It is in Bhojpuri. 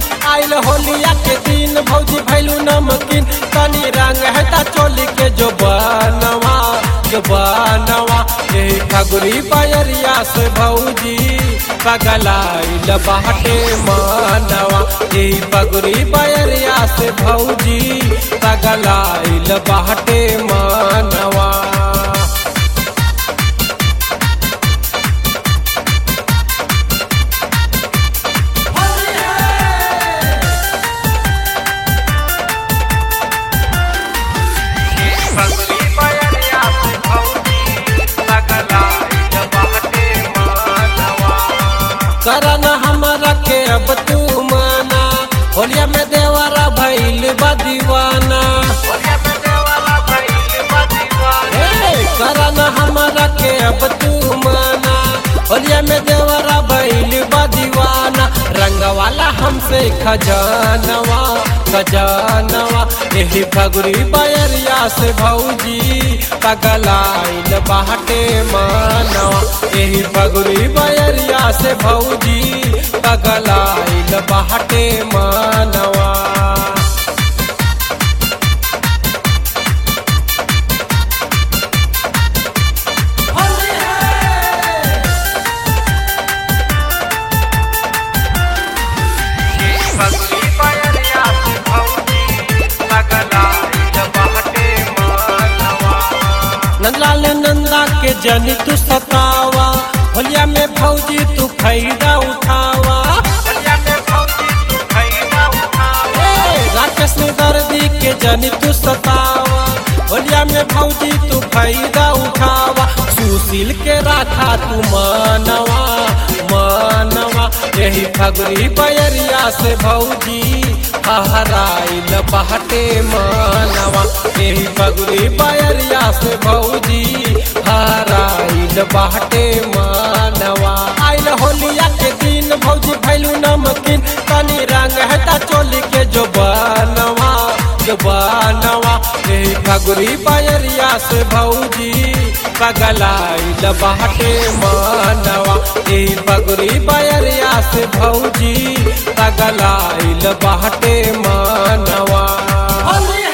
आइल होलिया के दिन भौजी भैलू नमकीन तनी रंग है ता चोली के जो बनवा जो बनवा यही खगुरी बयरिया से भौजी पगलाइल बाटे मानवा यही पगुरी बयरिया से भौजी पगलाइल बाटे मानवा पगली बयरिया से भौजी पगलाइल बाटे मानवा करन हमरा के अब तू माना होलिया में देवरा भइल बा दीवाना हे, करन हमरा के अब तू माना होलिया में देवरा भइल बा दीवाना रंग वाला हमसे खजानवा खजानवा यही फगुरी बयरिया से भौजी पगलाइल बाटे मानवा यही फगुरी बयरिया से भौजी पगलाइल बाटे मानवा पगली बयरिया से भौजी पगलाइल बाटे मानवा नंदलाल नंदा के जन तू सतावा होलिया में भौजी तू फायदा उठावा ए, राकेश ने दर्दी के जन तू सतावा होलिया में भौजी तू फायदा उठावा सुशील के राखा तू मानवा मानवा यही फगरी बयरिया से भौजी हराइल बाटे मानवा यही फगरी बयरिया से भौजी हराइल बाटे मानवा आइल होलिया के दिन भौजी भैलू नमकीन तनी रंग है ता चोली के जो बनवा जो बनवा यही फगरी बयरिया से भौजी पगलाइल बाटे मानवा यही फगरी बयरिया से भौजी पगलाइल बाटे मानवा